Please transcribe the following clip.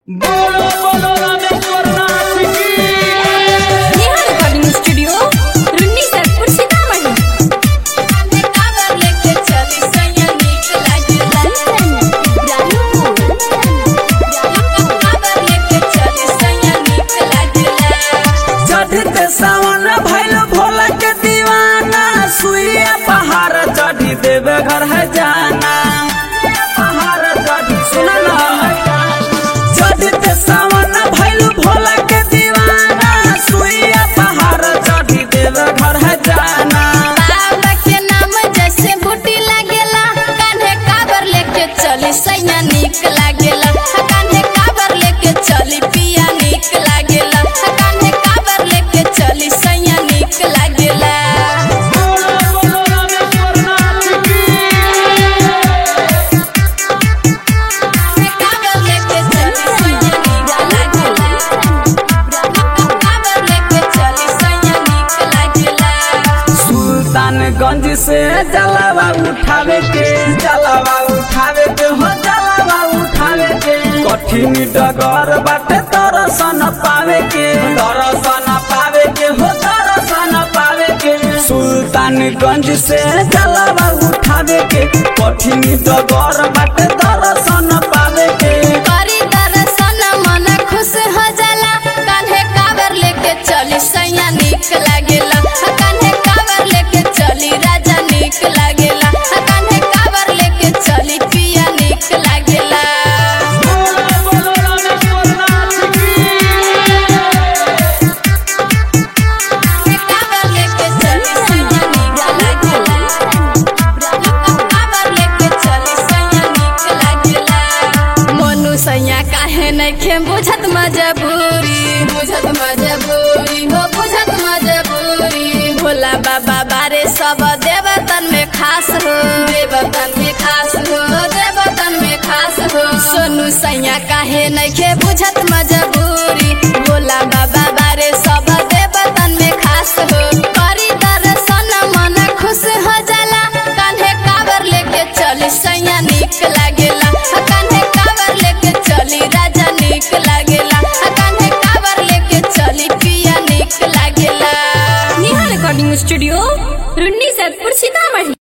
बोलो बोलो रामेश्वर नाथ की नेहा रिकॉर्डिंग स्टूडियो रुन्नी सरपुर सीतामढ़ी चढ़ते सावन भैल भोला के दीवाना सुइया पहाड़ चढ़ी देवे घर है जाना पहाड़ चढ़ी सुना ना चढ़ते सावन भैल भोला के दीवाना सुइया पहाड़ चढ़ी देवे घर है जाना बाबा के नाम जैसे बूटी लागेला कान्हे काबर लेके चली सैया नीक लागेला कान्हे काबर लेके चली पिया नीक लागेला कान्हे काबर लेके चली सैया नीक लागेला बोलो बोलो रामेश्वर नाथ की काबर लेके चली सैया नीक लागेला काबर लेके चली सैया नीक लागेला सुल्तानगंज से जलावा उठावे के जलावा उठावे के हो जलावा उठावे के कठिन डगर बाटे दर्शन पावे के दर्शन पावे के हो दर्शन पावे के सुल्तानगंज से जलावा उठावे के कठिन डगर बाटे दर्शन पावे के करी दर्शन मन खुश हो जाला कान्हे काबर लेके चली सैया नीक लागेला कान्हे काबर लेके चली राजा नीक लागेला कान्हे काबर लेके चली पिया नीक लागेला बोलो बोलो रामेश्वर नाथ की काबर लेके चली सैया नीक लागेला काबर लेके चली सैया नीक लागेला मोनू सैया काहे नइखे बुझत मजबूरी बुझत मजबूरी हो बुझत मजबूरी भोला बाबा बारे सब देवतन में खास हो देवतन में खास हो देवतन में खास हो सोनू सैया काहे नइखे बुझत मजबूरी